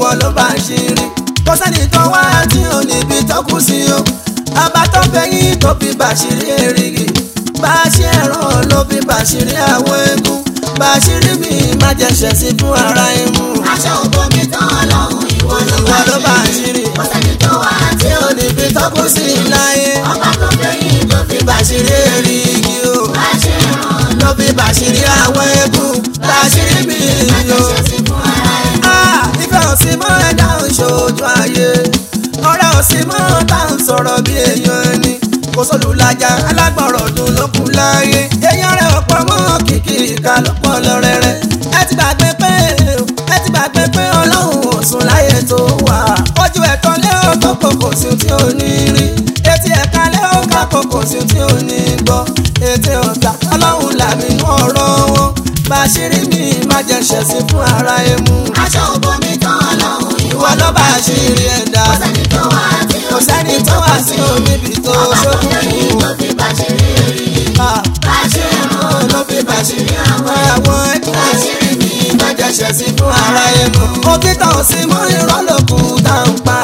ìwọ ló bá ṣe rí kò sẹ́ni tó wá tí ò níbi tó kù sí o àbá tó fẹ́yìn tó fi bàṣírí èrìgì bàṣí ẹ̀rọ ló fi bàṣírí àwọn eégún bàṣírí mi má jẹ́ ṣẹ̀sí fún ara imú aṣọ òbò mi tán ọlọ́run ìwọ ló ìwọ bá ló ṣe bàṣírí rí kò sẹ́ni tó wá tí tí ò ò níbi tó kù sí láyé ọba tó fẹ́yìn tó fi bàṣírí èrìgì o bá ṣe ràn ló fi bàṣírí àwọn eégún bàṣírí mi o. ṣe sí fún ara ẹ̀. Ah, ìfẹ́ òsì mọ́ ẹ̀dá òṣòjú ayé ọ̀rẹ́ òsì mọ́ tá à ń sọ̀rọ̀ bí èèyàn ẹni kò sólùlájà alágbọ̀rọ̀ dùn ló kù láyé èèyàn rẹ̀ ọ̀pọ̀ mọ́ kìkì ìka ló pọ̀ lọ́rẹ́rẹ́ ẹ ti gbàgbé pé ẹ ti gbàgbé pé ọlọ́run ò sùn láyé tó wà ojú ẹ̀tọ́ lé ọkọ̀ kòkò sí tí ò ní rí etí ẹ̀ka lé ọkọ̀ kòkò sí tí ò ní gbọ́ ètè ọ̀tá ọlọ́run làmì ọ̀rọ̀ wọn bàṣírí mi má jẹ́ ṣẹ̀sín fún ara emu aṣọ òbò mi tán ọlọ́run ìwọ ló bá ṣírí ẹ̀dá kò sẹ́ni tó wá tí ò kò sẹ́ni tó wá sí oníbi tó ọba tó fẹ́yìn ṣókùnkùn tó fi bá ṣe rí rí bá ṣe ràn ló fi bàṣírí àwọn àwọn ẹ̀kọ́ àṣírí mi má jẹ́ ṣẹ̀sín fún ara emu òtítọ́ sí mọ́ irọ́ lókun tá ń pa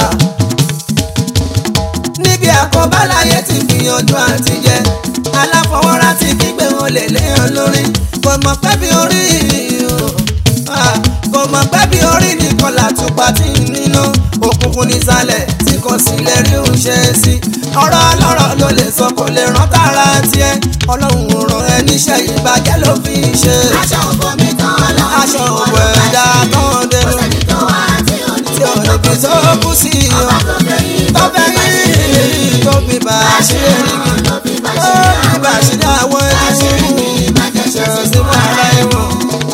níbi àkọ́bá láyé ti gbìyànjú àti jẹ aláfọwọ́rá ti kígbe wọn lè léèyàn lórí kò mọ̀ pé bí orí o Ah, kò mọ̀ pé bí orí nìkan làtúpa tí ń níná òkùnkùn nísàlẹ̀ tí kò sì lè rí òun ṣe sí ọ̀rọ̀ ọlọ́rọ̀ ló lè sọ kò lè rán tààrà tiẹ̀ ọlọ́run ò rán ẹ níṣẹ́ ìbàjẹ́ ló fi ń ṣe aṣọ òbò mi tán ọlọ́run aṣọ ìwọ òwò ló bá ẹ̀dá ṣe rí tán kò dẹnu sẹ́ni tó wá tí ò ní tí ò níbi tó kú sí o ọba tó fẹ́yìn tó tó fi fẹ́ bá ṣe rí yí tó fi bá a ṣe rí ràn ló fi bá ó ṣe fi bá a ṣe ní àwọn àṣírí mi ẹni má jẹ́ ṣe sí sí fún fún ara ara ẹ̀. ẹ̀wọ̀n.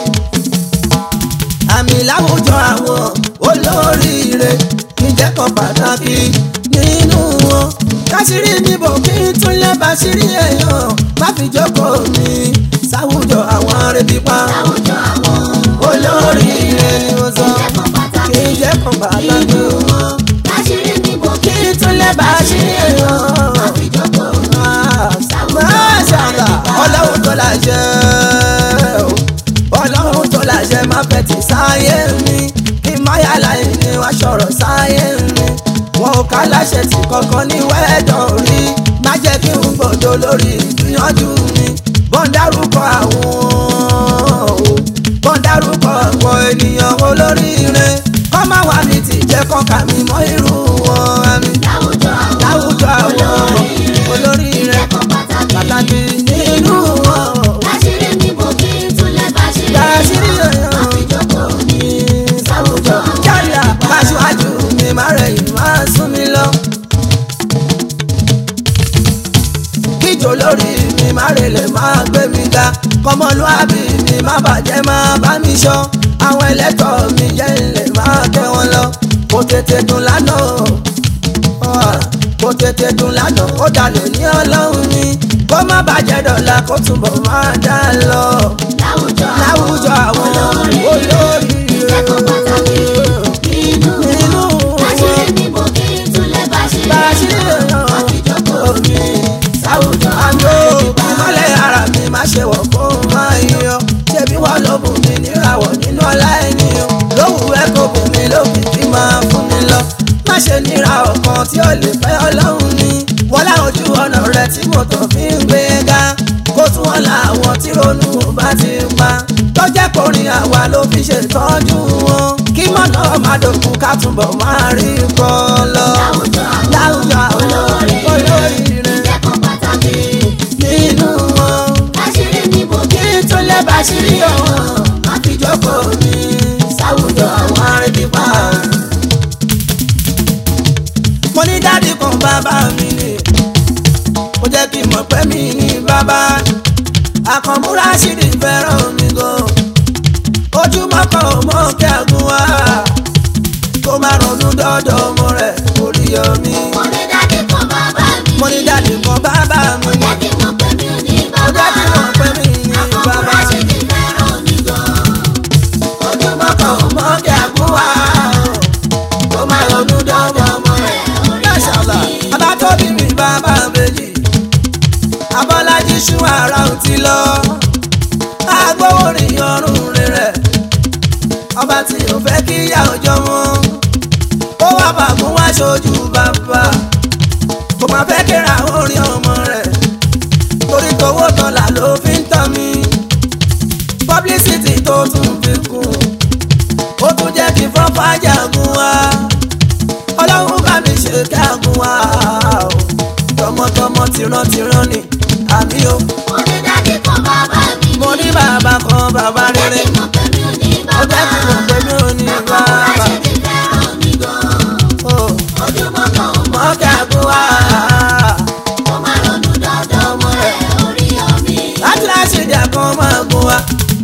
àmì láwùjọ àwọn olóríire níjẹ́ kan pàtàkì nínú wọn káṣírí níbo kí n tún lè bá ṣírí èèyàn má fi jókòó mi sáwùjọ àwọn arẹbípa àwùjọ àwọn olóríire ni mo sọ ẹ̀kọ́ pàtàkì kí n jẹ́ kan pàtàkì nínú wọn láṣírí níbo kí kí n tún lè bá ṣírí èèyàn. àfijọ́pọ̀ Máṣàlá ọlọ́run tó láṣẹ o. ọlọ́run tó láṣẹ má fẹ́ ti sáyé mi kí máyàlá ìní wá sọ̀rọ̀ sáyé mi. wọn ò ká láṣẹ tí kankan ní wẹ́ẹ̀dọ̀ rí má jẹ́ kí n gbọ́dọ̀ lórí ìgbìyànjú mi. bọ́n dárúkọ àwọn o bọ́n dárúkọ àwọn ènìyàn olóríire kọ́ máa wà ní tìjẹ́ kọ́ka mi mọ́ irú wọn àmì láwùjọ àwọn láwùjọ àwọn olóríire ẹ̀kọ́ pàtàkì pàtàkì nínú wọn. láṣírí níbo kí n tún lè bá ṣe Láṣírí èèyàn. àfijọ́pọ̀ ní sáwùjọ kíáríà aṣáájú mi má rẹ̀yìn má sún mi lọ. kíjò lórí mi má relẹ̀ má gbé mi ga kọmọlúàbí mi má bàjẹ́ má bá mi ṣọ́ àwọn ẹlẹ́tọ̀ mi jẹ́ ilẹ̀ má tẹ́ wọn lọ kò tètè dùn lánàá Ah, kò tètè dùn lánàá ó dalẹ̀ ní ọlọ́run ni kó má bàjẹ́ dọ̀la kó túbọ̀ má dá lọ láwùjọ láwùjọ àwọn olórí ẹ̀kọ́ pàtàkì nínú nínú láṣírí níbo kí n tún lè bá ṣe bàṣírí èèyàn àfijọ́pọ̀ omi láwùjọ àjò ìmọ̀lẹ̀ ara mi má ṣe wọ̀ fún máa yan ṣebí wọ́n ló bùn mí níràwọ̀ nínú ọlá ènìyàn lówù ẹ kò bùn mí lókìkí máa fún mi lọ má ṣe níra ọ̀kan tí ó lè fẹ́ ọlọ́run ni wọ́n láwọn ojú ọ̀nà rẹ tí mo tàn fi ń gbé ga kó tún wọn làwọn tí ronú bá ti pa tọ́jẹ́ kọrin àwa ló fi ṣètọ́jú wọn kí mọ̀nà má dòkú ká túbọ̀ máa rí kọ́ lọ láwùjọ láwùjọ àwọn olóríire ẹ̀kọ́ pàtàkì nínú wọn láṣírí níbo kí kí n tún lè bá ṣírí ọ̀hún má fi jókòó ní sáwùjọ àwọn arìnrìnpá. mo ní dádì kan bàbá mi ni ó jẹ́ kí n mọ̀ pé mi ní bàbá àkànmúra ṣìrì fẹ́ràn mi gan ojúmọ́ kan ò mọ̀ kí àgùn wá kó má ronú dọ́dọ̀ ọmọ rẹ̀ orí omi. mo ní dáàdì kan bàbá mi mo ní dádì kan bàbá mi jẹ́ kí n mọ̀ pé mi ò ní ó bàbá jẹ́ kí n mọ̀ pé mi ní bàbá. àkọ́kọ́ ṣe ti fẹ́ràn mi gan ojúmọ́ kan ò mọ̀ kí àgùn wá kó má ronú dọ́dọ̀ ọmọ rẹ̀ Máṣàlá bàbá tó bí mi bàbá méjì Abọ́lájí ṣú ara ò ti lọ agbóhùnrin ọrùn rẹ̀ ọba tí ò fẹ́ kí ìyá ọjọ́ wọn ṣojú bàbá kò máa fẹ́ kíra orin ọmọ rẹ̀ torí tówó tọ́lá ló fi ń tàn mí publicity tó tún fi kún ó tún jẹ́ kí fọ́fá jagun wá ọlọ́run bá mi ṣe kágun wá o. tọmọtọmọ tìrantìran ni àmì o Mo ní dádì kan bàbá mi ní. mo ní bàbá kan bàbá Jẹ́ rere kí mọ̀ pé mi ò ní ó bàbá. jẹ́ kí mo pè mí ò ní Àkọ́kọ́ bàbá láṣẹ ti fẹ́ràn mi gan. o Ojúmọ́ kan ò mọ̀ mọ́ kágun wá kó má ronú dandan ọmọ rẹ̀ orí omi. láti láṣẹ ìjà kan máa gun wá.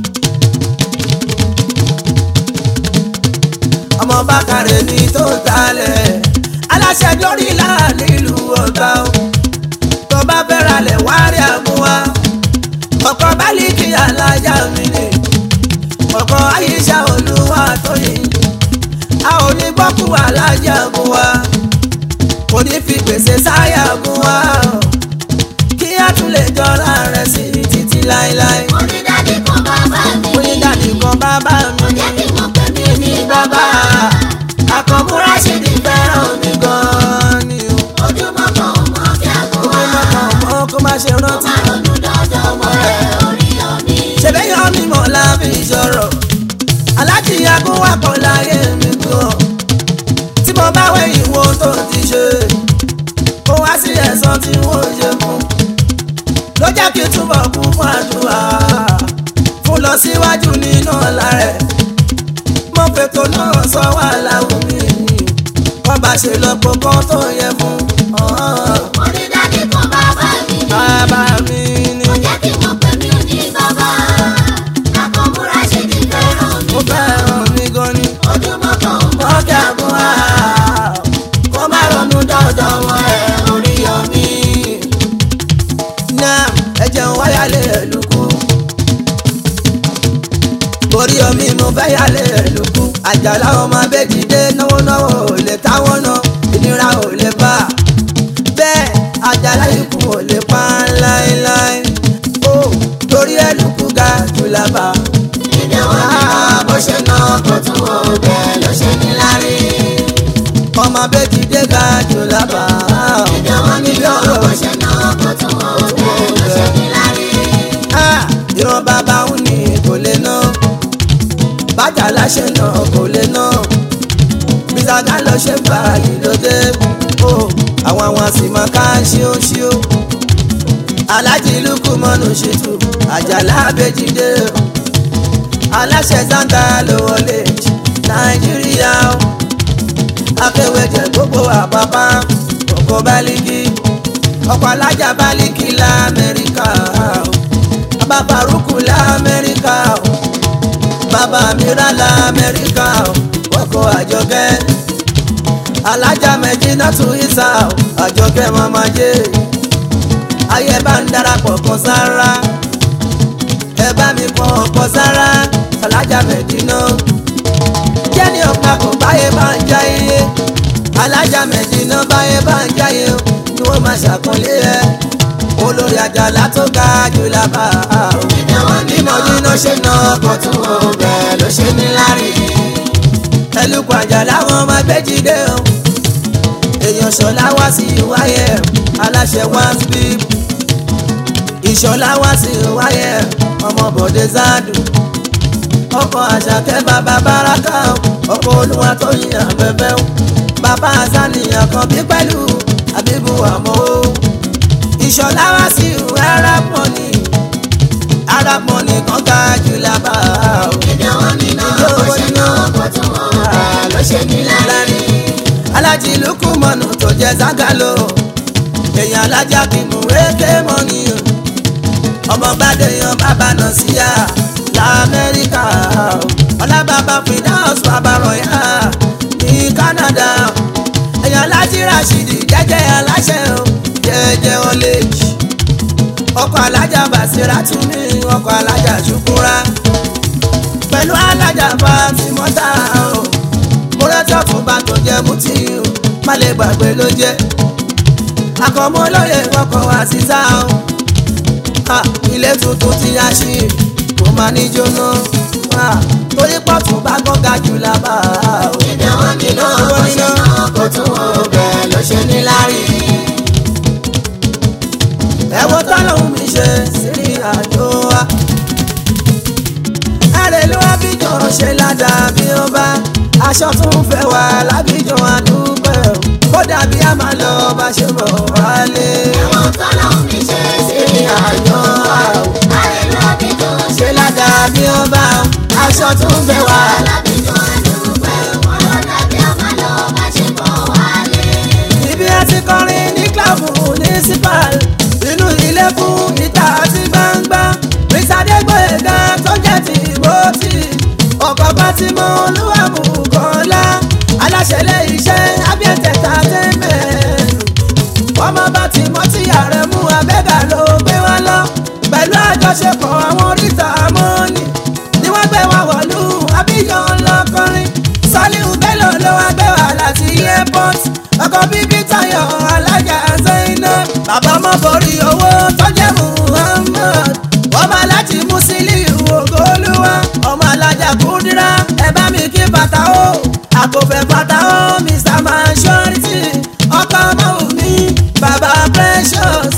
ọmọ bákàrẹ̀ ní tó talẹ̀ aláṣẹ lórí láàrin ìlú ọ̀gá o tó bá fẹ́ ralẹ̀ wá rí àmúwá ọkọ̀ bálíkì alájà mi ni ọkọ̀ àyíṣà olúwa tó yìí a ò ní gbọ́kú alájà gun wa kò ní fi gbèsè sáyà gun wa kí á tún lè jọra rẹ̀ sí títí láéláé Mo ní dádì kan bàbá mi mo ní ní. dàdí kan bàbá mi Jẹ́ kí mọ̀ pé mi ò ní bàbá bàbá. àkànmúra ṣì ti fẹ́ràn mi gan-an ni o. Ojúmọ́ kan ò mọ̀ kí aago Ó wá. má kàn mọ́ kó má ṣe Kó rántí. má ronú dandan ọmọ rẹ̀ orí omi. ṣèbéyàn mi mọ̀ láfi ìṣòro alájìyàgò wà pọ̀ láyé mi gan. tí mo bá wẹ̀ ìwo tó ti ṣe kó wá sí ẹ̀san tí wọ́n ṣe fún. ló jẹ́ kí n túbọ̀ kún fún àdúrà fún lọ síwájú nínú ọ̀la rẹ̀. mo fètò náà sọ wà láwùn mi kọ́ bá ṣe lọ́pọ̀ kan tó yẹ fún. ọ̀hún. Mo ní dádì kan bàbá mi ní. bàbá mi ni Jẹ́ kí mọ̀ pé mi ò ní bàbá. Àkànmúra ṣe ti fẹ́ràn mi mo fẹ́ràn mi gan ni. Ojúmọ́ kan ò mọ̀ ọjà gun á kó má ronú dandan wọn ẹ orí omi. náà ẹ jẹun wáyálé ẹlùkù. orí omi mo fẹ́ yálé ẹlùkù. àjàlá ọmọ abẹ́jìdé náwó náwó ò lè táwọn náà ìnira ò lè bá. bẹ́ẹ̀ àjàlá ikú ò lè pa láéláé. ó torí ẹlùkù ga jù lábà. Ìdè wọn ni wọn bó ṣe ná kó tún wọ bẹ́ẹ̀ ló ṣe ní lárí. ọmọ abẹ́jìdé ga jù lábà. Ìdè wọn ni wọn bó ṣe ná kó tún wọ bẹ́ẹ̀ ló ṣe ní lárí. Ah, ìran bàbá òun ni kò lè ná bájà láṣẹ náà kò lè ná bísàgá lọ ṣe fààyè lóde o àwọn àwọn sì máa ká ṣíóṣíó alájí lukú mọ́nù ṣètò àjàlá abẹ́jídé o aláṣẹ zanta ló wọlé nàìjíríà o akéwèjẹ gbogbo àpapá ọkọ̀ bálíkì ọkọ̀ alájà bálíkì lamẹ́ríkà o bàbá faruku lamẹ́ríkà o bàbá mìíràn lamẹ́ríkà o ọkọ̀ àjọkẹ́ alájà mẹ́jìnà tún ìsà o àjọkẹ́ mọ́mọ́jẹ́ ayé bá ń darapọ̀ kan sára ẹ bá mi kọ́ ọ̀pọ̀ sára alájà mẹ́jìnà jẹ́ni ọ̀pá kò báyé bá ń jáyé alájà mẹ́jìnà báyé bá ń jáyé o ni wọ́n máa ṣàkọlé ẹ olórí àjàlá tó ga jù lábà o Ìdè wọn ni bímọ nínú ṣe ná ọkọ̀ tó wọ bẹ́ẹ̀ ló ṣe ní lárí ẹlùkọ àjàlá wọn máa gbẹ́jìdé o èèyàn ṣọlá wá sí wáyé aláṣẹ wá sí ìṣọlá wá sí wáyé ọmọ bọ̀dé zádù ọkọ̀ àṣàkẹ́ bàbá báràkà ọkọ̀ olúwa tó yin afẹ́fẹ́ o bàbá àzánìyàn kan bí pẹ̀lú àbíbù àmọ́ o ìṣọlá wá sí arab money arab money kan ga jù lábà o Ìdè wọn ni náà bó ṣe ná kó tún wọ bẹ́ẹ̀ ló ṣe ní lárí. alájí lukú mọ́nù tó jẹ́ zagalo èèyàn alájà kì í mú wéké mọ́nì o ọmọ gbàdéyàn bàbá náà síyà lamẹ́ríkà o ọlábàbà finance bàbá rọ̀yà ní Canada èèyàn alájí rashidi jẹ́jẹ́ aláṣẹ o jẹ́jẹ́ ọlẹ́jì ọkọ̀ alájà bàṣírà tún ní ọkọ̀ alájà ṣùkúrà pẹ̀lú alájà fatimọ́tà o múrẹ́tì ọ̀túnba tó jẹ́ mutí o má lè gbàgbé ló jẹ́ àkọ́mọ́ lóye ọkọ̀ àṣìṣà o Ah, ilé tuntun ti yá sí kò máa ní jóná Ah, torí pọ̀tù bá gbọ́ngà jù lábà o Ìdè wọn ni náà bó ṣe ná kó tún wọ dàbí ọba aṣọ tún fẹ́ wà lábíjọ àdúgbò kó dàbí a máa lọ bá ṣe bọ̀ wálé. Ẹ̀wọ̀n tọ́lọ́hún mi ṣe sí ní àjọ àwọ̀ àrẹ̀lú àbíjọ ṣe ládàbí ọba aṣọ tún fẹ́ wà. alábíjọ àdúgbò wọn lọ dàbí àmàlọ́ bá ṣe bọ̀ wálé. ibi a ti kọrin ní kílàbù municipal inú ilé fún ìta àti gbangba ìsàdégbòyega tó jẹ́ ti ìbòtì ọkọ̀ bá ti mọ olúwàmù kọ́lá aláṣẹlẹ̀ iṣẹ́ abiẹ̀tẹ̀ta tẹ́mẹ̀ ọmọ bá ti mọ́ tí ààrẹ mú abẹ́gà ló gbé wá lọ pẹ̀lú àjọṣepọ̀ àwọn oríta mọ́ọ̀nì ni wọ́n gbé wá wọ̀lú abíyọ̀ ńlọkọrin saliu bello ló wá gbé wá láti airport ọkọ̀ bíbí tayọ̀ alájà zainab bàbá ọmọ borí owó tọ́jẹ́ muhammad ọmọ alájí musiliu ògolúwa ọmọ alájà kúndírà ẹ bá mi kí bàtà ó àkọ́fẹ́ bàtà ó mr majority ọkọ̀ ọmọ mi bàbá precious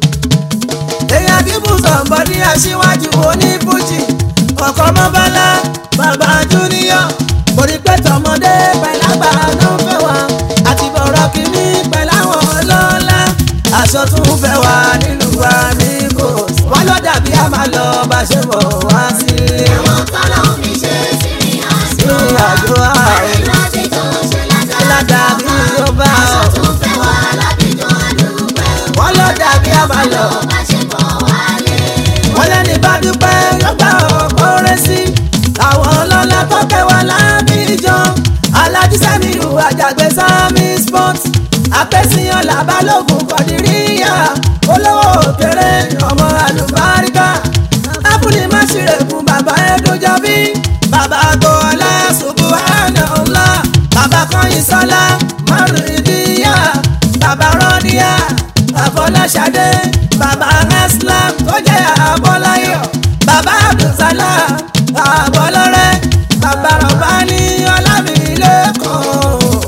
èèyàn bíbù sọ̀nbọ̀ ní aṣíwájú oníbùjì ọkọ̀ mọ́bálá bàbá júníọ̀ orí pé tọmọdé pẹ̀lágbà ló ń fẹ́ wá àti bọ̀rọ̀ kìíní pẹ̀láwọn ọlọ́lá aṣọ tún fẹ́ wá nílùú wa ní kò wọ́n lọ dàbí a máa lọ bá ṣe bọ̀ wá sílé Ẹ̀wọ̀n tọ́lọ́hún mi ṣe sí ní àjọ àjọ ààrẹ àrẹ̀lú àbíjọ ṣe ládàbí ládàbí ó bá aṣọ ọ tún fẹ́ wà lábíjọ àdúgbò wọ́n lọ dàbí a máa lọ. bá ṣe bọ̀ wálé. wọ́n lẹ́ni bá dúpẹ́ yóò gbà ọ̀pọ̀ rẹ̀ sí. àwọn ọlọ́lá tó kẹwàá lábíjọ alájísẹ́mìrù àjàgbé sami sport apẹ́síyàn làbálògùn kọ̀díríyà olówó òkèrè ọmọ àlùbáríkà ápùlì má ṣìrègùn bàbá ẹdúnjọbí bàbá gbọ́ọ́lá subuhana ńlá bàbá kọ́yìn sọ́lá márùndínlẹ́yà bàbá rọ́níyà àfọláṣadé bàbá islam tó jẹ́ àbọ́láyọ̀ bàbá abdulsalam àbọ́lọ́rẹ́ bàbá rọ̀bání ọlámilẹ́kọ̀ọ́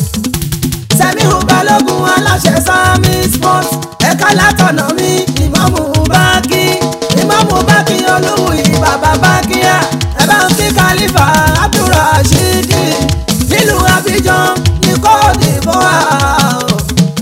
sẹ́mihu balógun aláṣẹ sami sports ẹ̀ka látọ̀nà mi ìmọ̀mù báàkì ìmọ̀mù báàkì olúwì bàbá báàkìyà ẹ bá ń kí kálífà abdulrasheed nílùú abidjan ní cote d'ivoire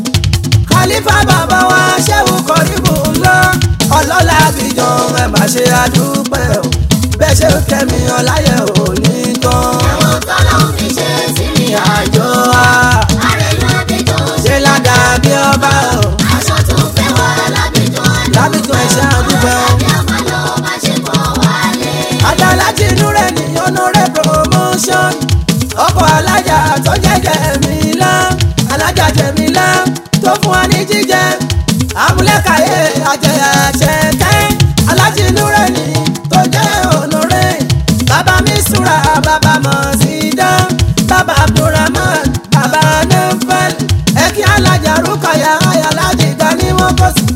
kálífà bàbá wa ṣẹ́wù kọ́ríbù ńlá ọlọ́lá abidjan ẹ má ṣe àdúpẹ́ o bẹ́ẹ̀ ṣe kẹ́mi ọláyẹ̀ ò ní tán Ẹ̀wọ̀n tọ́lọ́hún mi ṣe sí ní àjọ wa àrẹ̀lú àbíjọ ṣe ládàbí ọba o. aṣọ tún fẹ́ wà lábíjọ lábìtún ẹ̀ṣẹ́ àdúgbò bí àmàlọ́ bá ṣe bọ̀ wálé. adálájì inú rẹ̀ ní ọ̀nàrẹ́ promotion ọkọ̀ alájà tó jẹ́ jẹ̀mílá alájà jẹ̀mílá tó fún wa ní jíjẹ amúlẹ́kàyé àjẹyà ṣẹ̀kẹ́ alájì inú rẹ̀ ní tó jẹ́ ọ̀nàrẹ́ bàbá mi súra bàbá mọ̀sídá bàbá abdulrahman bàbá nefẹ̀l ẹ̀kí alájà rúkọ̀yà ayálájì gani wọ́n kọ́ sí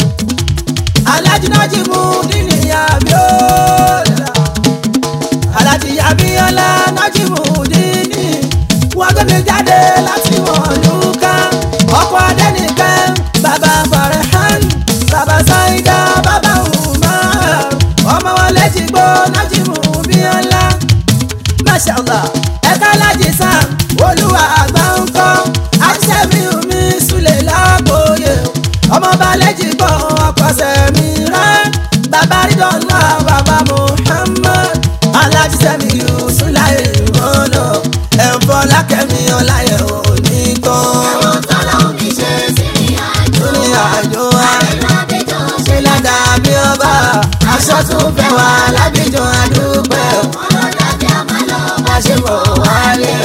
alájúnájì mú nínú abiola alájí abiola nájì mú nínú wọn gbé mi jáde láti wọn lùkà ọkọ adẹnìkan bàbá farhan bàbá saida bàbá umar ọmọ wọn létí gbó nájì mú biola mashallah ẹ̀ka alájí sam olúwa àgbà ń kọ́ àṣẹ́mi omi sulè lágbóyè ọmọ balẹ̀jì gbọ́ ọkọ̀ṣẹ́ mi rán bàbá rídọ̀nà bàbá muhammad alájí sẹ́mi yusulaye mọ́nà ẹ̀fọ́ lákẹ́mi ọláyẹ̀ òní tán Ẹ̀wọ̀n tọ́lọ́hún mi ṣe sí àjọ ní àjọ wa àrẹ̀lú àbíjọ ṣe ládàbí ọba aṣọ tún fẹ́ wá lábíjọ àdúpẹ́ wọn lọ dàbí àmàlọ́ bá bá ṣe bọ̀ wálé.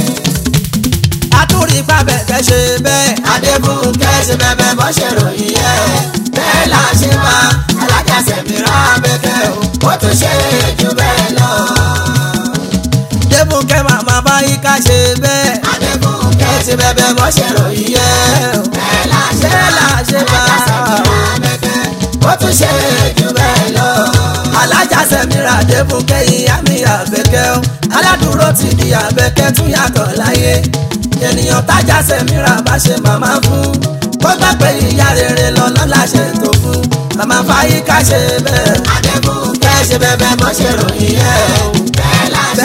Atúrí pàbẹ̀ kẹ́ ṣe bẹ́ẹ̀. Adébúkẹ́ ṣe bẹ́ẹ̀ bọ́ ṣe ròyìn yẹ. Bẹ́ẹ̀ là ṣe máa alájàsẹ̀ mìíràn abẹ́kẹ́ o. Ó tún ṣe jù bẹ́ẹ̀ lọ. Débúkẹ́ màmá báyìí ká ṣe bẹ́ẹ̀. Adébúkẹ́ ṣe bẹ́ẹ̀ bọ́ ṣe ròyìn yẹ. Bẹ́ẹ̀ là ṣe máa abẹ́kẹ́. Ó tún ṣe jù bẹ́ẹ̀ lọ. Alájàsẹ̀ mìíràn Adébúkẹ́ ìyá mi àbẹ̀kẹ́ o. Aládùúró ti di àbẹ̀kẹ́ tún yàtọ̀ láyé ènìyàn tájà sẹ́mìíràn bá ṣe màmá fún kó gbà pé ìyá rere lọ́nà láṣẹ tó fún màmá fáyíká ṣe bẹ́ẹ̀ Adébúkẹ́ kẹ́ ṣe bẹ́ẹ̀ bọ́ ṣe ròyìn ẹ̀ o bẹ́ẹ̀ là ṣe bẹ́ẹ̀ mú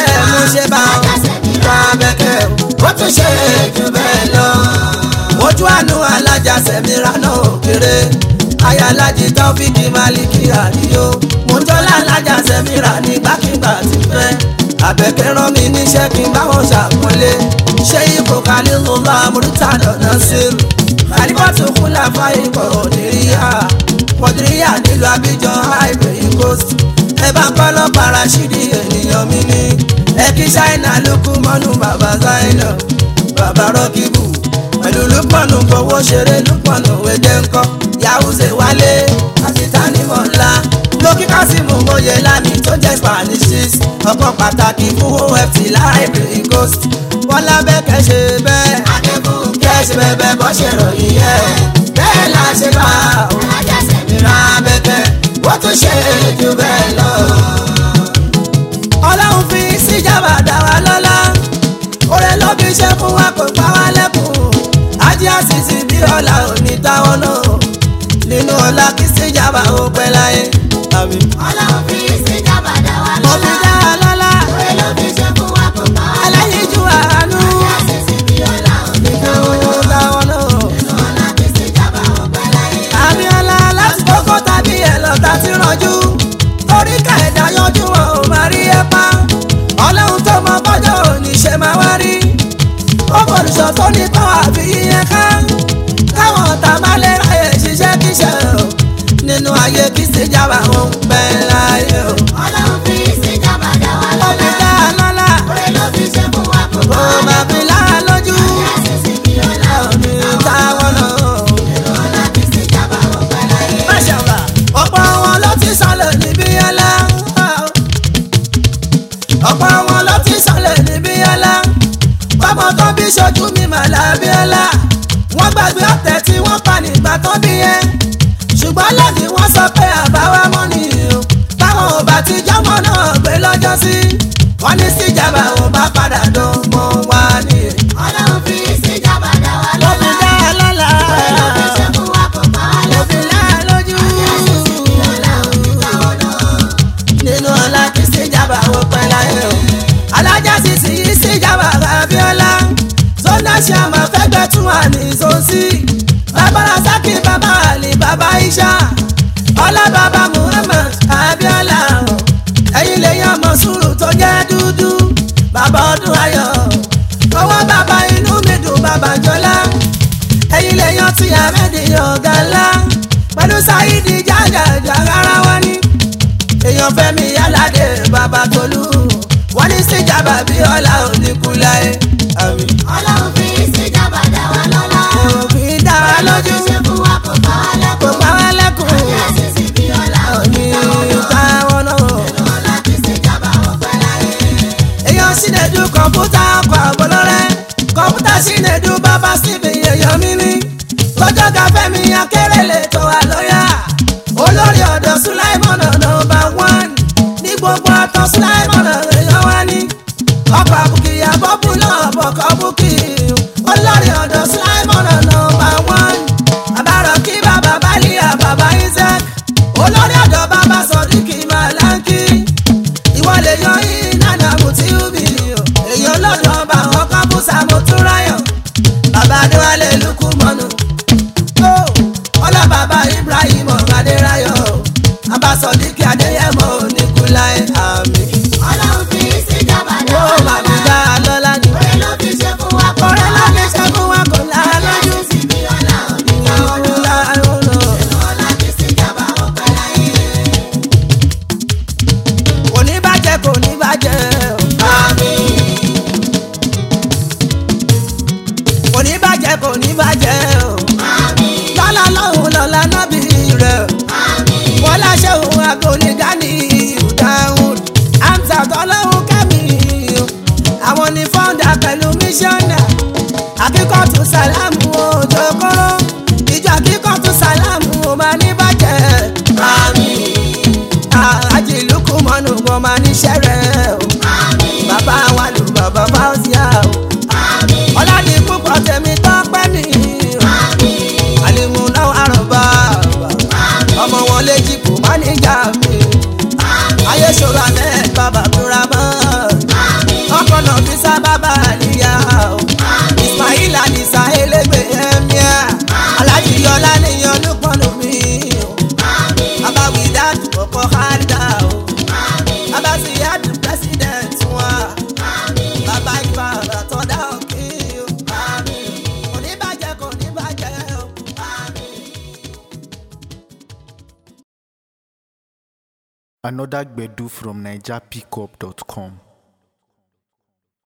ṣe bá ra bẹ́kẹ̀ ó tún ṣe jù bẹ́ẹ̀ lọ. ojú àánú alájà sẹ̀míra náà kéré ayálájì tọ́fíìkì máàlìkì àdìyó mọ́jọ́lá alájà sẹ̀míra nígbàkigbà ti fẹ́ àbẹ̀kẹ́ rán mi níṣẹ́ kí n bá wọn ṣàpọ́nlé ṣé ipò kálílùlá amúrútà lọ́nà sírù àdìbọ́tò kúlà fáyé kọ̀ọ̀ níríyà pọ̀dìríyà nílùú abidjan ivory coast ẹ bá ń kọ́ lọ́ parashidi ènìyàn mi ní ẹ kí ṣáínà lókù mọ́nú bàbá zainà bàbá rọ́kìbù pẹ̀lú lùpọ̀nù fowó ṣeré lùpọ̀nù wẹ́jẹ̀ ńkọ́ yahuze wálé àtìtánimọ̀ ńlá lókì kásìmù mòye lámì tó jẹ́ spanishes ọkọ̀ pàtàkì fún oft library coast bọ́lá bẹ́kẹ̀ ṣe bẹ́ẹ̀ kẹ́ ṣe bẹ́ẹ̀ bọ́ ṣe ròyìn yẹ bẹ́ẹ̀ la ṣe bá ìra bẹ́kẹ̀ wọ́n tún ṣe jù bẹ́ẹ̀ lọ. ọlọ́run fi síjàmbá dá wa lọ́lá oore ló fi ṣe fún wa kò pa wá lẹ́kùn ajé àṣìṣe bí ọ̀la òní táwọn náà nínú ọlá kí síjàmbá ó pẹ́ láyé. àmín. Ọlọ́run fi ìsìnjàmbá dá wa mo fi lọ́lá. dá wa lọ́lá Oore ló fi ṣe fún wa kò bá wa lẹ́kùn. aláyíjú àánú Àṣìṣe bí ọlá òní táwọn nínú náà. táwọn náà. Nínú ọlá fi ìsìnjàmbá ọpẹ́ láyé. Abíọ́lá láti kókó tàbí ẹlọ́ta ti rànjú torí kẹ̀dá yanjú wọn ò máa rí ẹ pa ọlọ́run tó mọ bọ́jọ́ òní ṣe máa wá rí ó fòlùsọ tó ní pàwọ́ àfi yíyẹn ká káwọn ọ̀tá má lè ráyè ṣiṣẹ́ kíṣẹ́ o nínú ayé kí ṣèjàmbá wọn pẹ́ láyé o. Ọlọ́run fi ìsìnjàmbá dá wa ó fi lọ́lá. dá a lọ́lá Oore ló fi ṣe fún wa kò kó bá wa máa fi lẹ́kùn. lára lójú Àṣìṣe bí ọlá òní òní táwọn táwọn náà. náà. Nínú ọlá fi ìsìnjàmbá ọpẹ́ láyé. Máṣàlá. ọ̀pọ̀ wọn ló ti sọlẹ̀ níbí yálà. ọ̀pọ̀ wọn ló ti sọlẹ̀ níbí yálà. bọ́mọ tó bí ṣojú mi mà lábíọ́lá. wọ́n gbàgbé ọ̀tẹ̀ tí wọ́n pa nígbà tó bí yẹn. ṣùgbọ́n lẹ́yìn wọ́n sọ pé àbáwá mọ́ nìyí o. táwọn ò bá ti jọ́mọ́ náà gbé lọ́jọ́ sí. wọ́n ní síjàmbá ò bá padà dán mọ́ wá nìyẹn. Ọlọ́run fi ìsìnjàmbá dá wa ló fi lọ́lá. dá a lọ́la. Oore ló fi ṣe fún wa kò bá wa ló fi lẹ́kùn. lá a lójú. Àṣìṣe bí ọlá òní táwọn náà. nínú ọlá kí síjàmbá wọ pẹ́ láyé o. alájà sì sì yí síjàmbá abíọ́lá zona ṣàmà fẹ́gbẹ́ tún wà ní zonsi bàbá rasaki bàbá ali bàbá isha ọlá bàbá muhammed abíọ́lá o. ẹ̀yin lè yan ọmọ sùúrù tó jẹ́ dúdú bàbá ọdún ayọ̀ owó bàbá inú mi dùn bàbá jọlá ẹ̀yin lè yan tí ahmed ọ̀gá ńlá pẹ̀lú sáyidi jágàjà rárá wọn ni èèyàn fẹ́mi aládé bàbá tolú wọ́n ní síjàmbá bí ọlá oníkúláyé. àmín. Ọlọ́run fi ìsìnjàmbá dá wa lọ́lá. òfin dá wa lójú ṣe fún wa kò bá wa kò lẹ́kùn. pa wá lẹ́kùn Àṣìṣe bí ọlá òní òní táwọn táwọn náà. náà. Nínú ọlá fi ìsìnjàmbá ọpẹ́ láyé. èèyàn sínedu kọ̀ǹpútà ọkọ̀ àbọ̀lọ́rẹ́ kọ̀ǹpútà sínedu bàbá síbi èèyàn mi ní lọ́jọ́ gafẹ́ mi akérèlé tó wà lọ́yà olórí ọ̀dọ̀ sulaimọ̀nà nọmba wán ní gbogbo àtọ̀ sulaimọ̀nà èèyàn wá ní ọkọ̀ àbùkì àbọ̀bù náà bọ̀kọ̀ bùkì olórí ọ̀dọ̀ sulaimọ̀nà nọmba wán àbárọ̀ kí bàbá bálíà bàbá isaac olórí ọ̀dọ̀ bàbá sọ̀díkì màláńkì ìwọ lè yan ìnana mùtíùbì èèyàn lọ́dọ̀ ọba àwọn kábùsà mọ́túnráyọ̀ bàbá adéwálé lukú mọ́nù ó ọlá bàbá ibrahim adéráyọ̀ abasọ̀díkì adéyẹmọ oníkúláyé àmì. Ọlọ́run fi ìsìnjàmbá dá ó wa mà fi lọ́lá. dá a lọ́lá ní. Oore ló fi ṣe fún wa kò bá ọ̀rẹ́ wa láti lẹ́kùn. ṣẹ́gun wa kò láàlójú. Àṣìṣe bí ọlá òní táwọn náà. Nínú ọlá fi ìsìnjàmbá ọpẹ́ láyé. kò ní bàjẹ́ kò ní bàjẹ́ o. Àmín. kò ní bàjẹ́ kò ní bàjẹ́ o. Àmín. lọ́lá lọ́hùn lọ́lá nábì rẹ̀ o. Àmín. wọ́n láṣẹ òun agoni dání ìdáhùn amsa tọ́lọ́hún kẹ́mi o. àwọn ní fọ́ńdà pẹ̀lú mísíọ̀nà akíkọ̀tù sàlámù òjòkòrò ìjọ akíkọ̀tù sàlámù ò máa ní bàjẹ́. Àmín. àjìlúkú mọ́nù wọn máa níṣẹ́ rẹ̀ o. Àmín. bàbá wa lù bàbá fáwọ́síà o. Àmín. ọlọ́dì púpọ̀ tèmi tọ́pẹ́ mi o. Àmín. àlìmúná àrùbá ọmọ wọn léjì kò má níjà mi Àmín. ayé ṣòro alẹ́ bàbá tura mọ́ Another Gbedu from NigerPickup.com.